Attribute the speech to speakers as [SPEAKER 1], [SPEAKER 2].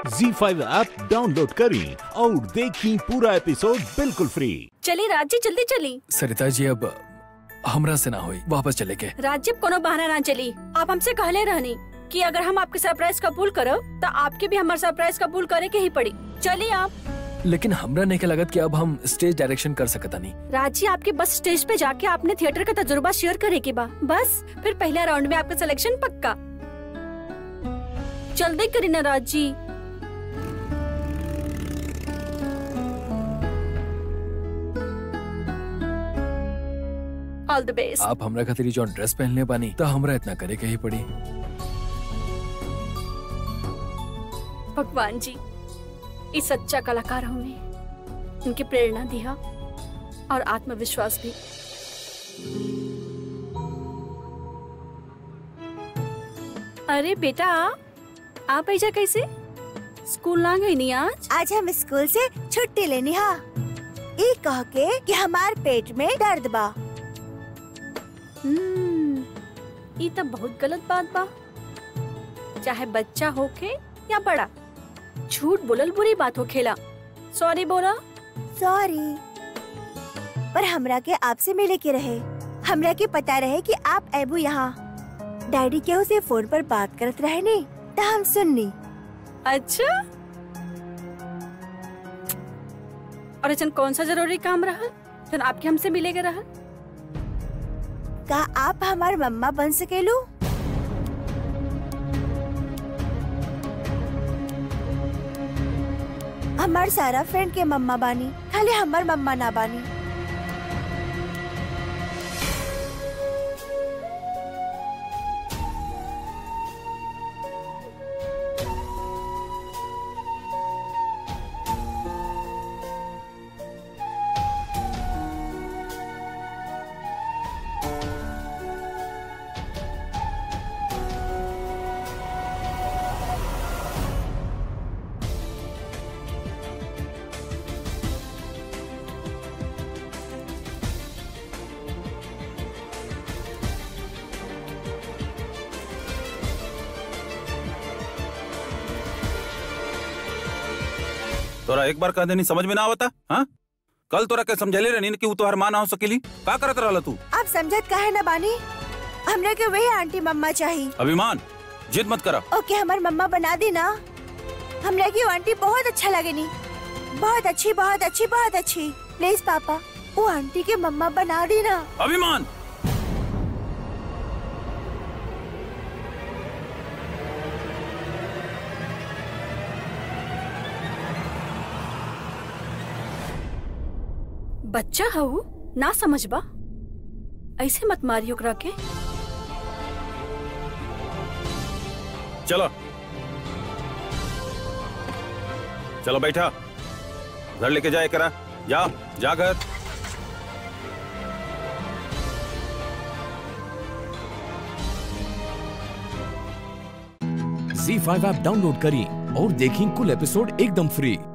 [SPEAKER 1] जी five app download करें और देखें पूरा एपिसोड बिल्कुल फ्री
[SPEAKER 2] चली राज्य जल्दी चली
[SPEAKER 3] सरिता जी अब हमरा से ना होई वापस चले के
[SPEAKER 2] राज्य कोनो बहाना ना चली आप हमसे कहले रहनी कि अगर हम आपके सरप्राइज कबूल करो तो आपके भी हमारा सरप्राइज कबूल करे के ही पड़ी चलिए आप
[SPEAKER 3] लेकिन हमरा नहीं के लगत कि अब हम स्टेज डायरेक्शन कर सकता नहीं
[SPEAKER 2] राज्य आपके बस स्टेज पे जाके आपने थिएटर का तजुर्बा शेयर करे के बा बस फिर पहले राउंड में आपका सिलेक्शन पक्का जल्दी करी ना राज जी ऑल द बेस्ट
[SPEAKER 3] आप हमरा खातिर जो ड्रेस पहनले बानी तो हमरा इतना करे के ही पड़ी
[SPEAKER 2] भगवान जी इस सच्चा कलाकार हमें उनकी प्रेरणा दिया और आत्मविश्वास भी अरे बेटा आप ऐसा कैसे स्कूल ना गई नहीं आज
[SPEAKER 4] आज हम स्कूल से छुट्टी लेनी हा ई कह के कि हमार पेट में दर्द बा
[SPEAKER 2] हम्म, ये तो बहुत गलत बात बा चाहे बच्चा होके या बड़ा झूठ बोलल बुरी बात हो खेला सॉरी बोला
[SPEAKER 4] सॉरी पर हमरा के आपसे मिले के रहे हमरा के पता रहे कि आप एबू यहाँ डैडी केहू से फोन पर बात करत रहे नी तो हम सुननी
[SPEAKER 2] अच्छा और ऐसा कौन सा जरूरी काम रहा जन आपके हमसे मिलेगा रहा
[SPEAKER 4] का आप हमार मम्मा बन सकेलू हमार सारा फ्रेंड के मम्मा बानी खाली हमार मम्मा ना बानी
[SPEAKER 5] तोरा एक बार कह देनी समझ में ना आवता हाँ कल तोरा के समझले रहनी कि उ तोहर माँ ना हो सकेली का करत रहला तू
[SPEAKER 4] आप समझत काहे ना बानी हमरा के वही आंटी मम्मा चाहिए
[SPEAKER 5] अभिमान जिद मत करा
[SPEAKER 4] ओके हमार मम्मा बना दी ना हमरा की वो आंटी बहुत अच्छा लगे नी बहुत अच्छी बहुत अच्छी बहुत अच्छी प्लीज पापा वो आंटी के मम्मा बना दी ना
[SPEAKER 5] अभिमान
[SPEAKER 2] बच्चा हऊ ना समझबा ऐसे मत मारियो ओकरा के
[SPEAKER 5] चलो चलो बैठा घर लेके जाए करा जा जा घर
[SPEAKER 1] जी फाइव ऐप डाउनलोड करें और देखें कुल एपिसोड एकदम फ्री